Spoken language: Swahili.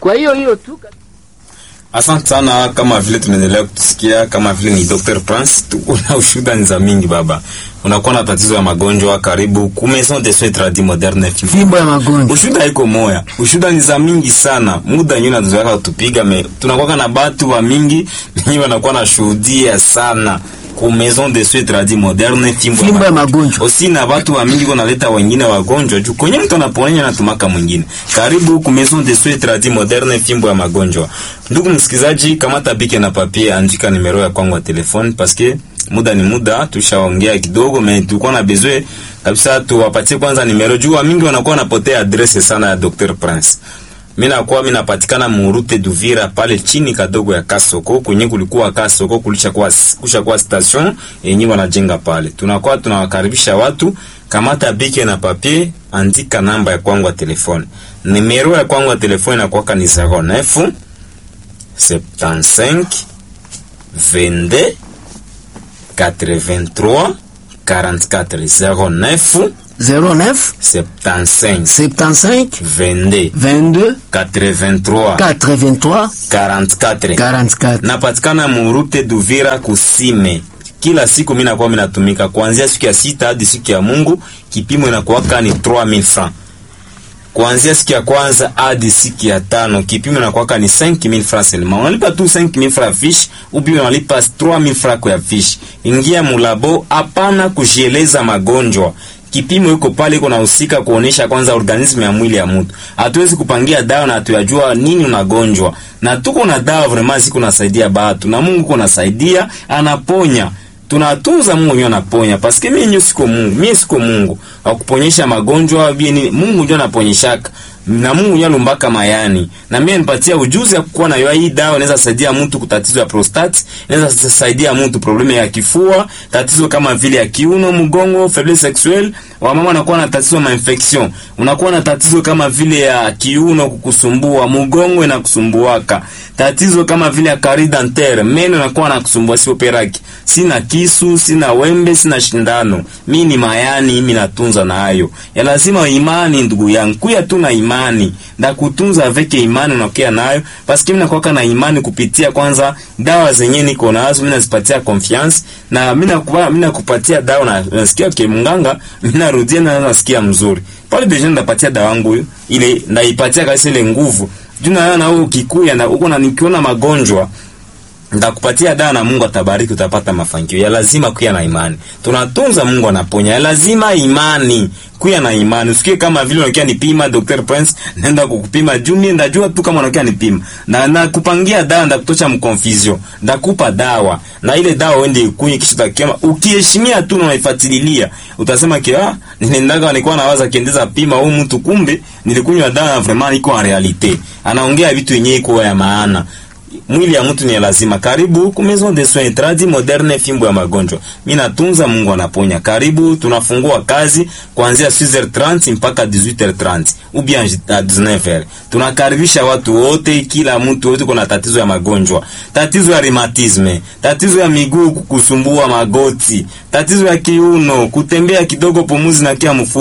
Kwa hiyo hiyo tu Asante sana, kama vile tunaendelea kutusikia, kama vile ni Dr. Prince, tuko na ushuhuda ni za mingi baba. Unakuwa na tatizo ya magonjwa, karibu ku Maison de Soins Tradis Moderne fimbo ya magonjwa. Ushuhuda iko moya, ushuhuda ni za mingi sana. Muda nyinyi nazoea kutupiga me, tunakuwa na batu wa mingi nyinyi wanakuwa na shuhudia sana ku Maison de Soins Tradis Moderne fimbo, Fimbo ya magonjwa. Osi na watu wa mingi wanaleta wengine wagonjwa juu kwenye mtu anaponya na tumaka mwingine. Karibu ku Maison de Soins Tradis Moderne fimbo ya magonjwa. Ndugu msikizaji, kamata bike na papier, andika nimero ya kwangu ya telefone paske muda ni muda, tushaongea kidogo me tulikuwa na besoin kabisa tuwapatie kwanza nimero juu wa mingi wanakuwa wanapotea adresse sana ya Dr. Prince. Mimi nakuwa mimi napatikana Murute Duvira pale chini kadogo ya Kasoko kwenye kulikuwa Kasoko kulisha kwa kusha kwa station yenyewe wanajenga pale. Tunakuwa tunawakaribisha watu, kamata bike na papier, andika namba ya kwangu ya telefone. Nimero ya kwangu ya telefone inakuwa ni 09 75 22 83 44 09 09 75 75 22 22 83 83 44 44. napatikana murute Duvira kusime. Kila siku mimi nakuwa mimi natumika kuanzia siku ya sita hadi siku ya Mungu, kipimo inakuwaka ni 3000 francs. Kuanzia siku ya kwanza hadi siku ya tano kipimo inakuwaka ni 5000 francs seulement. Unalipa tu 5000 francs fish, ubi unalipa 3000 francs kwa fish. Ingia mulabo, hapana kujieleza magonjwa kipimo iko pale, iko nahusika kuonesha kwanza organismu ya mwili ya mtu. Hatuwezi kupangia dawa na hatuyajua nini unagonjwa, na tuko na dawa vraiment ziko nasaidia batu, na Mungu uko nasaidia, anaponya tunatunza Mungu ndio anaponya, paske mimi nyo siko Mungu, mimi siko Mungu akuponyesha magonjwa bini. Mungu ndio anaponyeshaka na Mungu ndio alumbaka mayani, na mimi nipatia ujuzi ya kuwa na hii dawa. Inaweza saidia mtu kutatizo ya prostate, inaweza saidia mtu probleme ya kifua, tatizo kama vile ya kiuno, mgongo, faiblesse sexuelle. Wamama wanakuwa na tatizo ma infection, unakuwa na tatizo kama vile ya kiuno kukusumbua, mgongo na kusumbuaka, tatizo kama vile ya carie dentaire, meno inakuwa na kusumbua, sio peraki. Sina kisu, sina wembe, sina shindano, mimi ni mayani, mimi natunza na hayo ya lazima imani, ndugu yangu, kuya tu na imani na kutunza veke imani unakia nayo, paske mimi nakuwa na imani kupitia kwanza dawa zenyewe niko nazo, mimi nazipatia confiance na mimi nakuwa mimi nakupatia dawa na nasikia ke mnganga, mimi narudia na nasikia mzuri pale deja, ndapatia dawa yangu ile ndaipatia kabisa ile nguvu juu na na wewe ukikuya na uko na nikiona magonjwa ndakupatia dawa na Mungu atabariki, utapata mafanikio. Ya lazima kuya na imani, tunatunza Mungu anaponya. Ya lazima imani, kuya na imani. Usikie kama vile unakia nipima Dr. Prince, nenda kukupima juu mimi ndajua tu kama unakia nipima na nakupangia dawa, ndakutosha mconfusion, ndakupa dawa na ile dawa uende ikunywe, kisha utakiama. Ukiheshimia tu na unaifuatilia, utasema ki ah, ninaendaga nilikuwa nawaza kiendeza pima huyu mtu, kumbe nilikunywa dawa na vraiment iko en realite, anaongea vitu yenyewe iko ya maana mwili ya mtu ni lazima. Karibu ku Maison de Soins Tradis Moderne, fimbo ya magonjwa. Mimi natunza, Mungu anaponya. Karibu, tunafungua kazi kuanzia 6h30 mpaka 18h30 ou bien 19h. Tunakaribisha watu wote, kila mtu wote kuna tatizo ya magonjwa, tatizo ya rheumatisme, tatizo ya miguu kukusumbua, magoti, tatizo ya kiuno, kutembea kidogo, pumuzi na kia mfuko